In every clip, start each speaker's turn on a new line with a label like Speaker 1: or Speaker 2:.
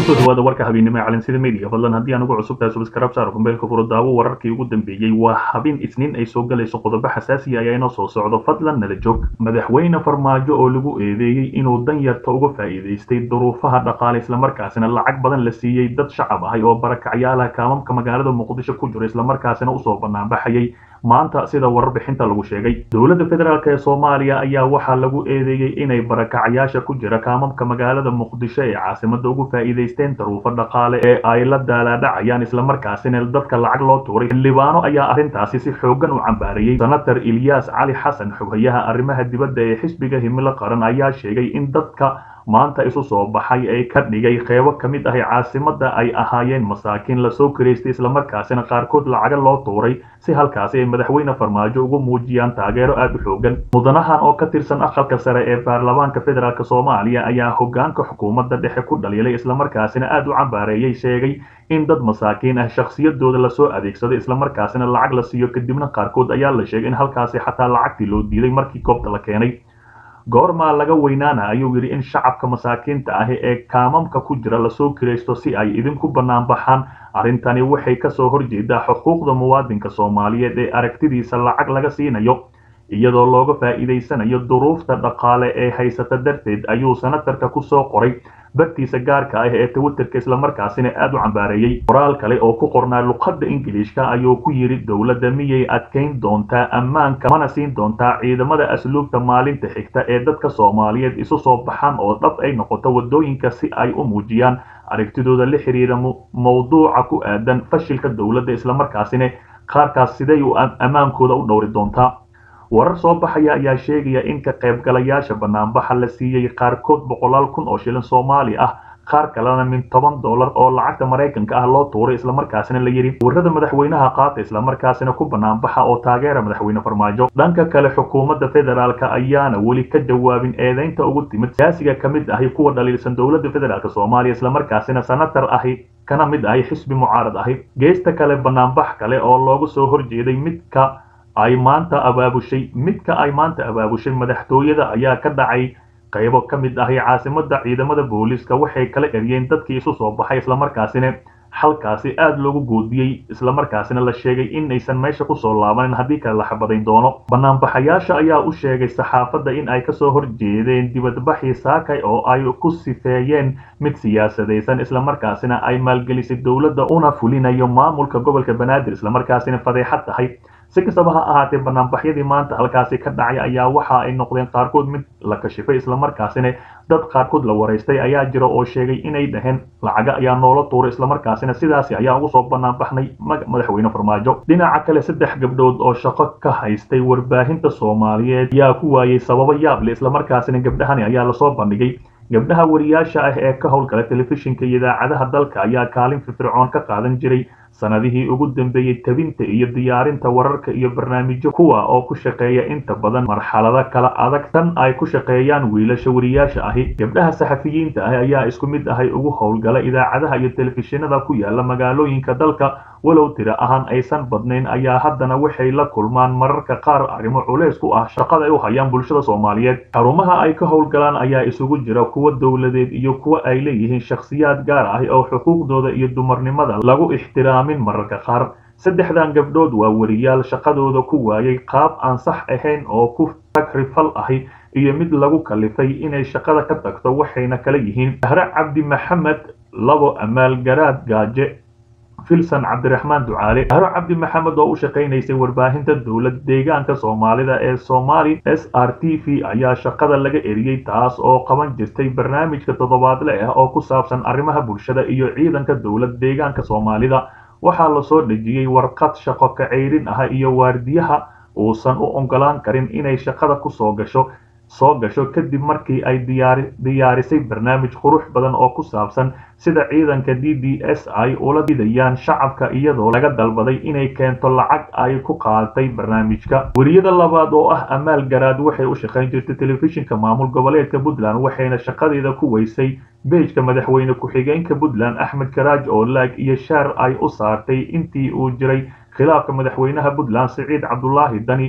Speaker 1: kusoo dhawaada warka habeennimo ee calansida media fadlan haddii aan ugu cusub tahay subscribe saar kumbeelka furo daawo wararkii ugu dambeeyey waa habin isniin ay soo galayso qodobo xasaasiya ayaa inoo soo socdo fadlan nala joog madaxweyne farmaajo oo lagu eedeeyey inuu danyarta uga faa'iidaystay duruufaha dhaqaale islamarkaasina lacag badan la siiyey dad shacab ahay oo barakacyaalaha kaamamka magaalada muqdisho ku jira islamarkaasina usoo banaanbaxayay maanta sida warbixinta lagu sheegay dowladda federaalk ee soomaaliya ayaa waxaa lagu eedeeyey inay barakacyaasha ku jira kaamamka magaalada muqdisho ee caasimada ugu faa'iidaysteen daruufo dhaqaale ee ay la daalaadhacayaan islamarkaasina dadka lacag loo tuuray xildhibaano ayaa arrintaasi si xoogan u cambaarayey senator ilyaas cali xasan xoghayaha arrimaha dibadda ee xisbiga himilo qaran ayaa sheegay in dadka maanta isu soo baxay ay ka dhigay qeybo ka mid ahi caasimada ay ahaayeen masaakiin lasoo karaystay islamarkaasina qaarkood lacaga loo tuuray si halkaasi ay madaxweyne farmaajo ugu muujiyaan taageero aada u xoogan mudanahan oo ka tirsan aqalka sare ee baarlamaanka federaalk soomaaliya ayaa hogaanka xukuumadda dhexe ku dhaliilay islamarkaasina aada u cambaareeyey sheegay in dad masaakiin ah shakhsiyadooda lasoo adeegsaday islamarkaasina lacag la siiyo kadibna qaarkood ayaa la sheegay in halkaasi xataa lacagtii loo diiday markii goobta la keenay goormaa laga weynaana ayuu yidhi in shacabka masaakiinta ahi ee kaamamka ku jira lasoo kiraysto si ay idinku bannaan baxaan arrintani waxay kasoo horjeedaa xuquuqda muwaadinka soomaaliyeed ee aragtidiisa lacag laga siinayo iyadoo looga faa'iidaysanayo duruufta dhaqaale ee haysata darteed ayuu senatarka kusoo qoray bartiisa gaarka ah ee twitterka islamarkaasina aada u cambaareeyey qoraal kale oo ku qornaa luqadda ingiliishka ayuu ku yidhi dowladda miyay adkayn doontaa ammaanka mana siin doontaa ciidamada asluubta maalinta xigta ee dadka soomaaliyeed isu soo baxaan oo dhab ay noqoto waddooyinka si ay u muujiyaan aragtidooda la xiriira mawduuca ku aadan fashilka dowladda islamarkaasina qaarkaas siday u ammaankooda u dhowri doontaa warar soo baxaya ayaa sheegaya in ka qaybgalayaasha banaanbaxa la siiyey qaarkood boqolaal kun oo shilin soomaali ah qaar kalena min toban dollar oo lacagta maraykanka ah loo tuuray islamarkaasina la yidhi warrada madaxweynaha qaata islamarkaasina ku banaanbaxa oo taageera madaxweyne farmaajo dhanka kale xukuumadda federaalk ayaana weli ka jawaabin eedeynta ugu timid siyaasiga ka mid ahi kuwa dhaliilsan dowladda federaalk soomaaliya islamarkaasina senatar ahi kana mid ahi xisbi mucaarad ahi geesta kale banaanbax kale oo loogu soo horjeeday midka ay maanta abaabushay midka ay maanta abaabushay madaxtooyada ayaa ka dhacay qaybo ka mid ahi caasimada ciidamada booliiska waxay kala eryeen dadkii isu soo baxay islamarkaasina halkaasi aada loogu goodiyey islamarkaasina la sheegay in aysan meesha kusoo laabanin haddii kale la xabadayn doono banaanbaxayaasha ayaa u sheegay saxaafadda in ay kasoo horjeedeen dibadbaxii saakay oo ay ku sifeeyeen mid siyaasadaysan islamarkaasina ay maalgelisay dowladda una fulinayo maamulka gobolka banaadir islamarkaasina fadeexad tahay si kastaba ha ahaatee banaanbaxyadii maanta halkaasi ka dhacay ayaa waxa ay noqdeen qaarkood mid la kashifay islamarkaasina dad qaarkood la waraystay ayaa jira oo sheegay inay dhaheen lacaga ayaa noola tuuray islamarkaasina sidaasi ayaa ugu soo banaanbaxnay madaxweyne farmaajo dhinaca kale saddex gabdhood oo shaqo ka haystay warbaahinta soomaaliyeed ayaa ku waayey sababo yaable islamarkaasina gabdhahani ayaa lasoo bandhigay gabdhaha wariyaasha ah ee ka howlgala telefishinka iyo idaacadaha dalka ayaa kaalin firfircoon ka qaadan jiray sanadihii ugu dambeeyey tabinta iyo diyaarinta wararka iyo barnaamijyo kuwa oo ku shaqeeya inta badan marxalado kala adag tan ay ku shaqeeyaan wiilasha wariyaasha ahi gabdhaha saxafiyiinta ah ayaa isku mid ahay ugu howlgala idaacadaha iyo telefishinada ku yaala magaalooyinka dalka walow tira ahaan aysan badnayn ayaa haddana waxay la kulmaan mararka qaar arrimo culeys ku ah shaqada ay u hayaan bulshada soomaaliyeed xarumaha ay ka howlgalaan ayaa isugu jira kuwa dowladeed iyo kuwa ay leeyihiin shakhsiyaad gaar ah oo xuquuqdooda iyo dumarnimada lagu ixtiraamin mararka qaar saddexdan gabdhood waa wariyaal shaqadooda ku waayay qaab aan sax ahayn oo ku tagrifal ahi iyo mid lagu kalifay inay shaqada ka tagto waxayna kala yihiin bahre cabdi maxamed labo amaal garaad gaaje filson cabdiraxmaan ducaale bahro cabdi maxamed oo u shaqaynaysay warbaahinta dowlad deegaanka soomaalida ee somali s r t v ayaa shaqada laga eriyey taas oo qaban jirtay barnaamijka toddobaadle ah oo ku saabsan arrimaha bulshada iyo ciidanka dowlad deegaanka soomaalida waxaa lasoo dhejiyey warqad shaqo ka ceyrin ah iyo waardiyaha uusan u ogolaan karin inay shaqada kusoo gasho soo gasho kadib markii ay diyaarisay barnaamij qurux badan oo ku saabsan sida ciidanka d d s ay ula didayaan shacabka iyadoo laga dalbaday inay keento lacag ay ku qaadatay barnaamijka weriyada labaad oo ah amaal garaad waxay u shaqayn jirtay telefishinka maamul goboleedka puntland waxayna shaqadeeda ku weysay beejka madaxweyne ku-xigeenka puntland axmed karaaj oo laag iyo shaar ay u saartay intii uu jiray khilaafka madaxweynaha puntland siciid cabdulaahi dani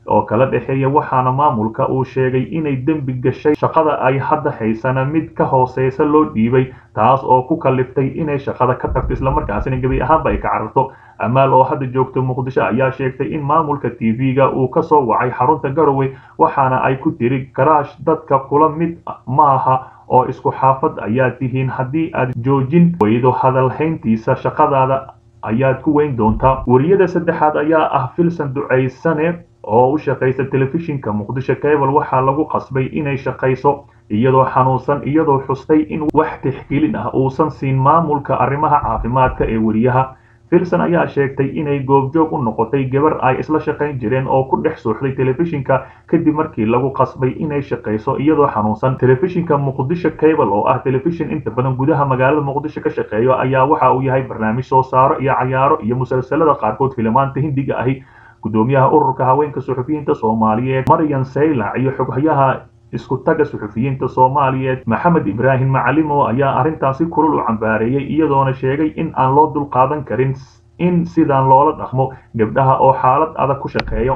Speaker 1: oo kala dhexeeya waxaana maamulka uu sheegay inay dembi gashay shaqada ay hadda haysana mid ka hooseysa loo dhiibay taas oo ku kaliftay inay shaqada ka tagto islamarkaasina gebi ahaanba ay ka cararto amaal oo hadda joogto muqdisho ayaa sheegtay in maamulka t v-ga uu ka soo wacay xarunta garowe waxaana ay ku tiri garaash dadka kula mid maaha oo isku xaafad ayaa tihiin haddii aad joojin weydo hadalhayntiisa shaqadaada ayaad ku weyn doontaa wariyada saddexaad ayaa ah filsan ducaysane oo u shaqaysa telefishinka muqdisho cable waxaa lagu qasbay inay shaqayso iyadoo xanuunsan iyadoo xustay in wax tixgelin ah uusan siin maamulka arrimaha caafimaadka ee weriyaha filson ayaa sheegtay inay goobjoog u noqotay gabar ay isla shaqayn jireen oo ku dhex suuxday telefishinka kadib markii lagu qasbay inay shaqayso iyadoo xanuunsan telefishinka muqdisho cable oo ah telefishin inta badan gudaha magaalada muqdisho ka shaqeeyo ayaa waxa uu yahay barnaamij soo saaro iyo cayaaro iyo musalsalada qaarkood filimaanta hindiga ahi gudoomiyaha ururka haweenka suxufiyiinta soomaaliyeed maryan saylac iyo xoghayaha isku taga suxufiyiinta soomaaliyeed maxamed ibraahim macalimo ayaa arrintaasi kulul u cambaareeyey iyadoona sheegay in aan loo dulqaadan karin in sidaan loola dhaqmo gabdhaha oo xaalad adag ku shaqeeyo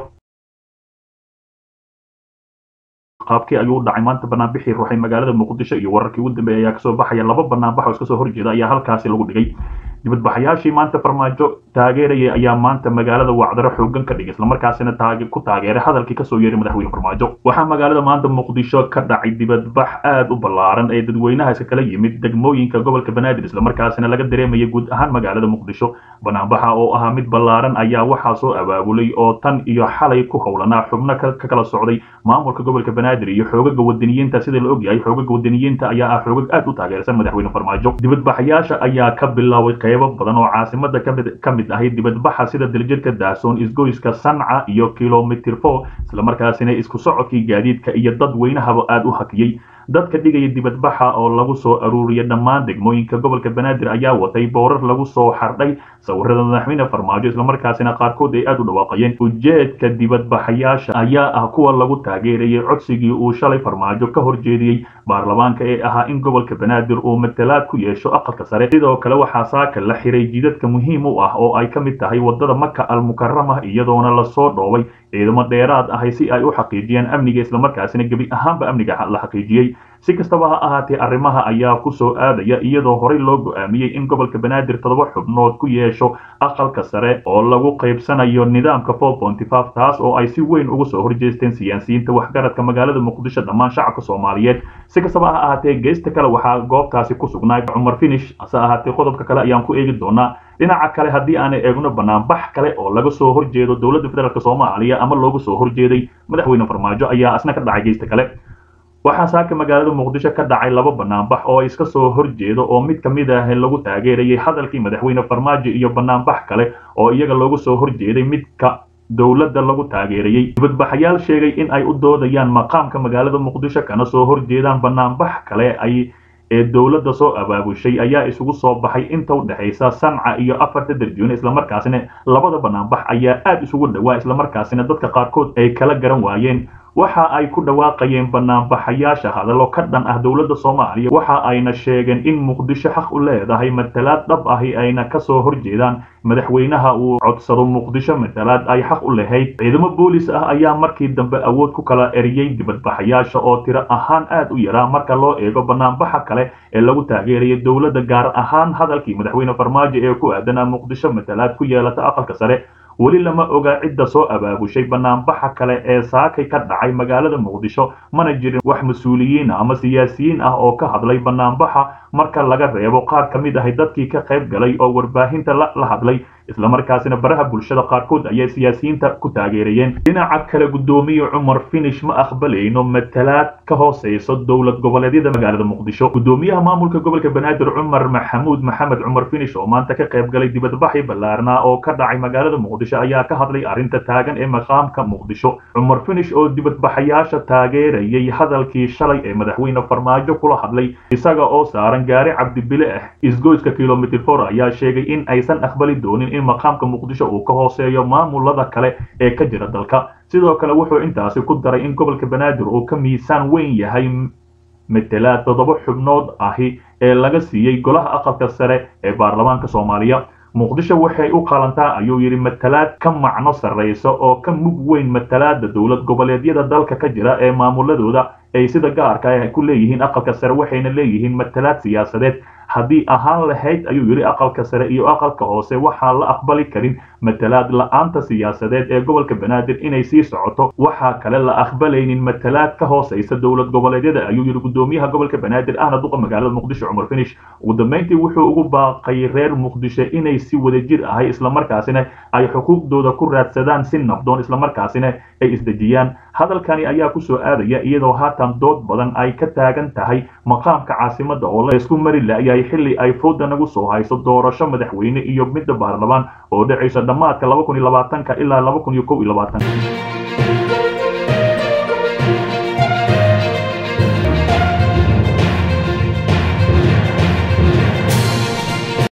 Speaker 1: qaabkii ayuu u dhacay maanta banaanbixii ruuxay magaalada muqdisho iyo wararkii ugu dambeeyay ayaa kasoo baxaya laba banaanbax oo iska soo horjeeda ayaa halkaasi lagu dhigay dibadbaxayaashii maanta farmaajo taageerayay ayaa maanta magaalada wacdaro xoogan ka dhigay islamarkaasina ku taageeray hadalkii kasoo yeeray madaxweyne farmaajo waxaa magaalada maanta muqdisho ka dhacay dibadbax aad u ballaaran ee dadweynaha iska kala yimid degmooyinka gobolka banaadir islamarkaasina laga dareemayay guud ahaan magaalada muqdisho banaanbaxa oo ahaa mid ballaaran ayaa waxaa soo abaabulay oo tan iyo xalay ku howlanaa xubno ka kala socday maamulka gobolka banaadir iyo xoogaga wadaniyiinta sida la ogyahay xoogaga wadaniyiinta ayaa ah xoogag aad u taageersan madaxweyne farmaajo dibadbaxayaasha ayaa ka bilaabay qeybo badan oo caasimada kamid ka mid ahay dibadbaxa sida daljirka daasoon isgoyska sanca iyo kilomitr four islamarkaasina isku socodkii gaadiidka iyo dad weynahaba aad u hakiyey dadka dhigaya dibadbaxa oo lagu soo aruuriyay dhammaan degmooyinka gobolka banaadir ayaa watay boorar lagu soo xardhay sawirada madaxweyne farmaajo islamarkaasina qaarkood ay aad u dhawaaqayeen ujeedka dibadbaxayaasha ayaa ah kuwa lagu taageerayay codsigii uu shalay farmaajo ka horjeediyey baarlamaanka ee ahaa in gobolka banaadir uu matalaad ku yeesho aqalka sare sidoo kale waxaa saaka la xiray jidadka muhiim u ah oo ay ka mid tahay wadada maka almukarama iyadoona lasoo dhoobay ciidamo dheeraad ahay si ay u xaqiijiyaan amniga islamarkaasina gebi ahaanba amniga la xaqiijiyey si kastaba ha ahaatee arrimaha ayaa ku soo aadaya iyadoo horey loo go'aamiyey in gobolka banaadir toddoba xubnood ku yeesho aqalka sare oo lagu qaybsanayo nidaamka four ponty five taas oo ay si weyn uga soo horjeesteen siyaasiyiinta waxgaradka magaalada muqdisho dhammaan shacabka soomaaliyeed si kastaba ha ahaatee geesta kale waxaa goobtaasi ku sugnaa cumar finish hase ahaatee qodobka kale ayaan ku eegi doonaa dhinaca kale haddii aan eegno banaanbax kale oo laga soo horjeedo dowladda federaalk soomaaliya ama looga soo horjeeday madaxweyne farmaajo ayaa asna ka dhacay geesta kale waxaa saaka magaalada muqdisho ka dhacay laba banaanbax oo iska soo horjeedo oo mid ka mid ah lagu taageerayay hadalkii madaxweyne farmaajo iyo banaanbax kale oo iyaga looga soo horjeeday midka dowladda lagu taageerayay dibadbaxayaal sheegay in ay u doodayaan maqaamka magaalada muqdisho kana soo horjeedaan banaanbax kale ay ee dowladda soo abaabushay ayaa isugu soo baxay inta u dhexaysa sanca iyo afarta darjuune islamarkaasina labada banaanbax ayaa aad isugu dhowaa islamarkaasina dadka qaarkood ay kala garan waayeen waxa ay ku dhawaaqayeen banaanbaxayaasha hadallo ka dhan ah dowladda soomaaliya waxa ayna sheegeen in muqdisho xaq u leedahay matalaad dhab ahi ayna kasoo horjeedaan madaxweynaha uu codsado muqdisho matalaad ay xaq u lahayd ciidamo boolis ah ayaa markii dambe awood ku kala eriyey dibadbaxayaasha oo tiro ahaan aad u yaraa marka loo eego banaanbaxa kale ee lagu taageerayay dowladda gaar ahaan hadalkii madaxweyne farmaajo ee ku aadanaa muqdisho matalaad ku yeelata aqalka sare weli lama oga cidda soo abaabushay banaanbaxa kale ee saakay ka dhacay magaalada muqdisho mana jirin wax mas-uuliyiin ama siyaasiyiin ah oo ka hadlay banaanbaxa marka laga reebo qaar ka mid ahay dadkii ka qayb galay oo warbaahinta la hadlay islamarkaasina baraha bulshada qaarkood ayay siyaasiyiinta ku taageerayeen dhinaca kale guddoomiye cumar finish ma aqbalayno matalaad ka hooseyso dowlad goboleedyada magaalada muqdisho guddoomiyaha maamulka gobolka banaadir cumar maxamuud maxamed cumar finish oo maanta ka qayb galay dibadbaxi ballaarnaa oo ka dhacay magaalada muqdisho ayaa ka hadlay arrinta taagan ee maqaamka muqdisho cumar finish oo dibadbaxayaasha taageerayay hadalkii shalay ee madaxweyne farmaajo kula hadlay isaga oo saaran gaari cabdibile ah isgoyska kilomitr for ayaa sheegay in aysan aqbali doonin in maqaamka muqdisho uu ka hooseeyo maamulada kale ee ka jira dalka sidoo kale wuxuu intaasi ku daray in gobolka banaadir uu ka miisaan weyn yahay matalaad toddoba xubnood ahi ee laga siiyey golaha aqalka sare ee baarlamaanka soomaaliya muqdisho waxay u qalantaa ayuu yidhi matalaad ka macno sarraysa oo ka mug weyn matalaada dowlad goboleedyada dalka ka jira ee maamuladooda ay sida gaarka ah ku leeyihiin aqalka sare waxayna leeyihiin matalaad siyaasadeed haddii ahaan lahayd ayuu yidhi aqalka sare iyo aqalka hoose waxaan la aqbali karin matalaad la-aanta siyaasadeed ee gobolka banaadir inay sii socoto waxaa kale la aqbalaynin matalaad ka hooseysa dowlad goboleedyada ayuu yidhi gudoomiyaha gobolka banaadir ahna duqa magaalada muqdisho cumar finish ugu dambeyntii wuxuu ugu baaqay reer muqdisho inay si wadajir ahay islamarkaasina ay xuquuqdooda ku raadsadaan si nabdoon islamarkaasina ay isdejiyaan hadalkani ayaa kusoo aadaya iyadoo haatan dood badan ay ka taagan tahay maqaamka caasimada oo la isku mari la-yahay xilli ay fooda nagu soo hayso doorasho madaxweyne iyo midda baarlamaan oo dhacaysa dhammaadka laba kun iyo labaatanka ilaa laba kun iyo kow iyo labaatanka